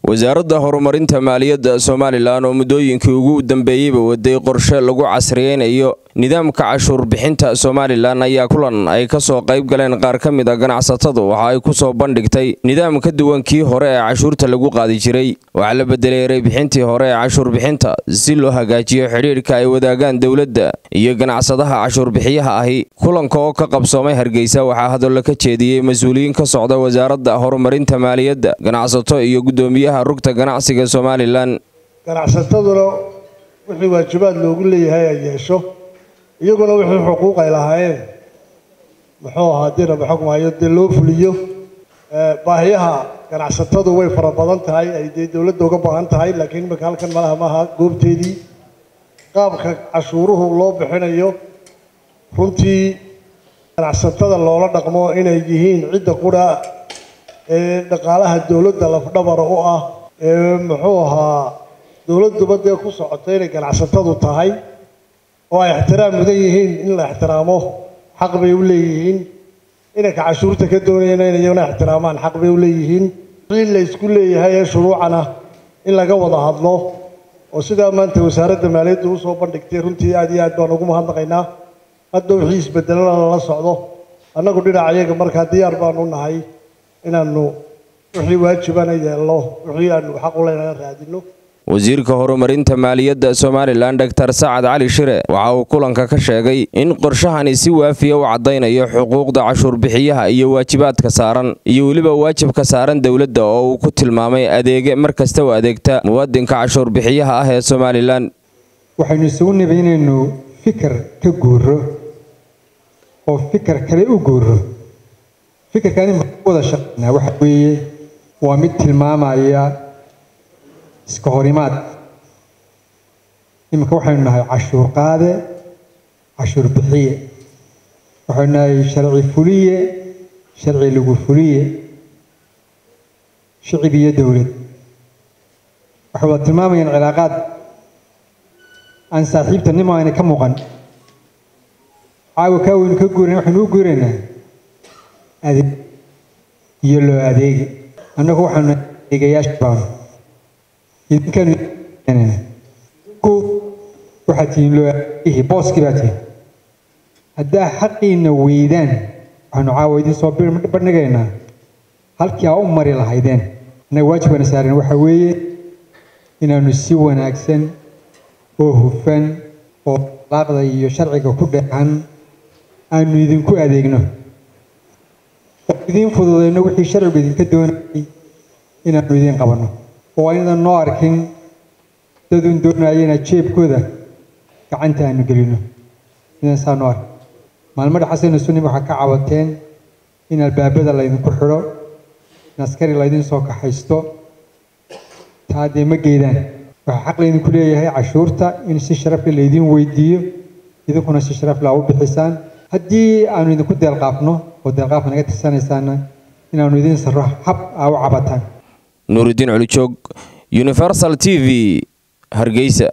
wasaaradda horumarinta maaliyadda somalilan oo muddooyinkii ugu dambeeyeyba waday qorshe lagu casriyeynayo nidaamka cashuur bixinta somalilan ayaa kulan ay ka soo qayb galeen qaar ka mid a ganacsatadu waxa ay ku soo bandhigtay nidaam ka duwan kii hore ee cashuurta lagu qaadi jiray waxaa la bedelay ereybixintii hore ee cashuur bixinta si loo hagaajiyo xidhiidhka ay wadaagaan dowladda iyo ganacsadaha cashuurbixiyaha ahi kulanka oo ka qabsoomay hargeysa waxaa hadallo ka jeediyey mas-uuliyiin ka socda wasaaradda horumarinta maaliyadda ganacsato iyo guddoomiyaha rugta ganacsiga somalilan ganacsataduna wixii waajibaad loogu leeyahay ay yeesho iyaguna wixii xuquuq ay lahaayeen muxuu ahaa dii raba xukmayo dee loo fuliyo baahiyaha ganacsatadu way fara badan tahay ay dee dowladda uga baahan tahay laakiin imika halkan malaha maaha goobteedii qaabka cashuuruhu loo bixinayo runtii ganacsatada loola dhaqmo inay yihiin cidda qura ee dhaqaalaha dowladda lafdhabara u ah ee muxuu ahaa dowladduba dee ku socota inay ganacsatadu tahay oo ay ixtiraam mudan yihiin in la ixtiraamo xaq bay u leeyihiin inanka cashuurta ka doonayana in iyaguna ixtiraamaan xaq bay u leeyihiin wixii la isku leeyahay ee shuruucana in laga wada hadlo oo sidaa maanta wasaaradda maaliyadda usoo bandhigtay runtii aad iyo aad baan ugu mahadnaqaynaa hadda wixii isbedelana lala socdo annagu dhinaca iyaga markaa diyaar baanu nahay inaanu wixii waajibana yeelno wixii aanu xaq u leynana raadino wasiirka horumarinta maaliyadda somalilan doctor sacad cali shire waxa uu kulanka ka sheegay in qorshahani si waafiya u caddaynayo xuquuqda cashuurbixiyaha iyo waajibaadka saaran iyo weliba waajibka saaran dowladda oo uu ku tilmaamay adeege mar kasta u adeegta muwaadinka cashuurbixiyaha ah ee somalilan waxaynu isugu niba inaynu fikir ka guuro oo fikir kale u guuro fikirkaani maxaa wada shaqaynaa waxa weeye waa mid tilmaamaya iska horimaad iminka waxaynu nahay cashuur qaade cashuur bixiye waxaynu nahay sharci fuliye sharci lagu fuliye shicib iyo dowlad waxay wada tilmaamayaan cilaaqaad aan saaxiibtanimo ayna ka muuqan caawa kaa weynu ka guurana waxaynu u guuraynaa adeeg iyo loo adeegi annagu waxaanu adeegayaasha baanu idinkan ku waxaad tihiin loo adeegihi booskii baa tihiin haddaa xaqiina weydaan waxaanu caawa idin soo bandhigaynaa halkii aa u mari lahaydeen annaga waajibkana saaran waxa weeye inaanu si wanaagsan oo hufan oo alaaqda iyo sharciga ku dheexan aanu idinku adeegno oo idiin fududayno wixii sharcigu idinka doonayay inaanu idiin qabanno oo aynadan noo arkin dadun doonaya inaad jeebkooda gacanta aanu gelino idan saa noo arkin maalmo dhexasayna sunim waxaa ka cabateen in albaabada laydinku xidho in askari laydin soo kaxaysto taa dee ma geedaan waxaa xaq laydinku leeyahay cashuurta in si sharafle laydin weydiiyo idinkuna si sharafle aa u bixisaan haddii aanu idinku deelqaafno oo deelqaafka naga tirsanaysaana inaanu idiin sarro hab aa u cabataan nuuridiin culijoog universal t v hargeysa